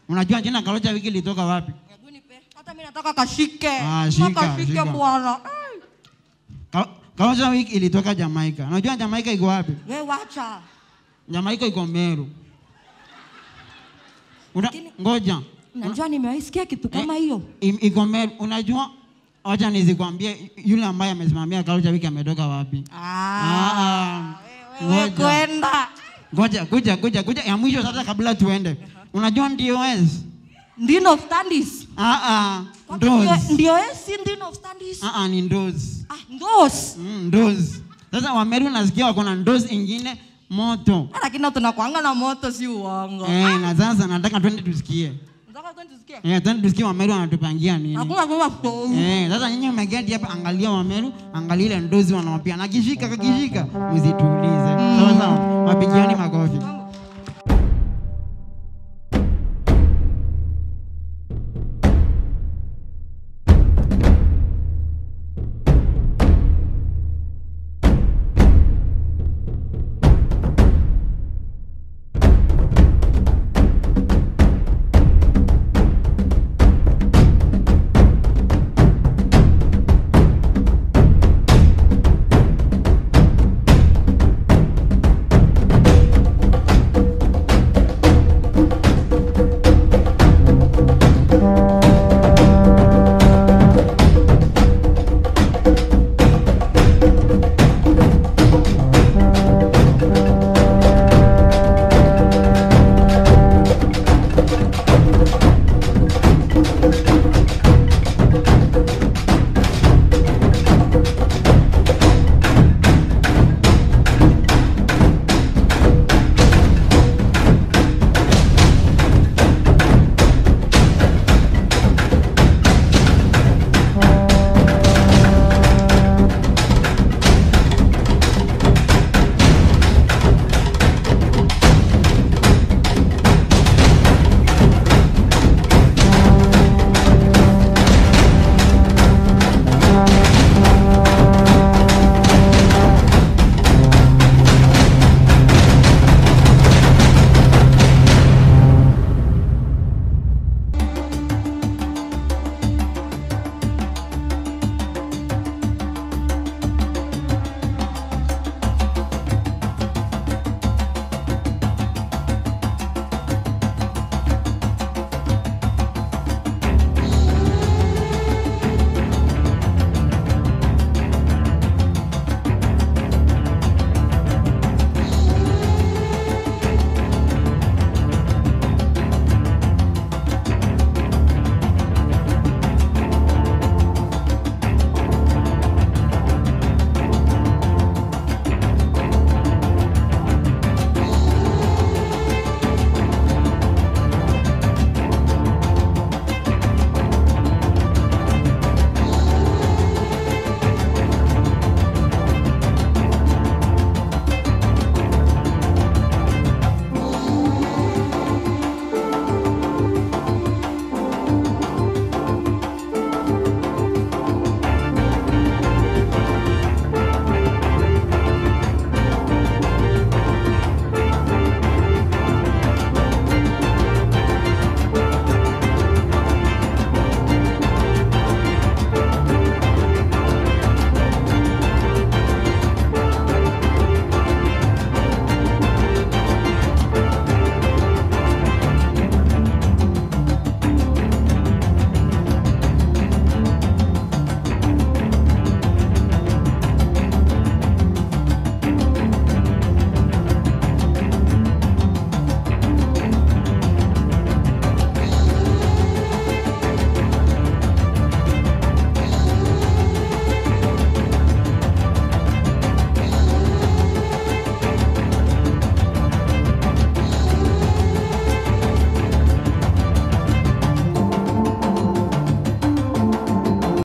Unajua jina Kalocha wiki ilitoka wapi? Hebu nipe. Hata mimi nataka kashike. Ah, shika, kashike shika. bwana. Ai, Ka- Kalocha wiki ilitoka Jamaica. Unajua Jamaica iko wapi? Wewe wacha. Jamaica iko Meru. Una, Lakini- ngoja. Najua nimewahi sikia kitu kama hiyo. I- iko Meru. Unajua wacha nizikwambie yule ambaye amesimamia Kalocha wiki ametoka wapi? Ah. Ah, Wewe ngoja. kwenda. Ngoja, kuja, kuja, kuja. Ya mwisho sasa kabla tuende. Unajua DOS? Ndino standis. Ah ah. Ndio Ndoz. ndio esi ndino standis. Ah ah ni ndoz. Ah, ndos. Mm, ndoz. Sasa Wameru nasikia wako na ndoz ingine moto. Lakini tunakuanga na moto si uongo. Eh, na sasa nataka twende tusikie. Nataka twende tusikie. Eh, twende tusikie Wameru wanatupangia nini. Hakuna kwa kwa. Eh, sasa nyinyi mmegeti hapa, angalia Wameru, angalia ile ndozi wanawapia. Na kishika kakishika, msituulize. Sawa sawa. Wapigiani makofi.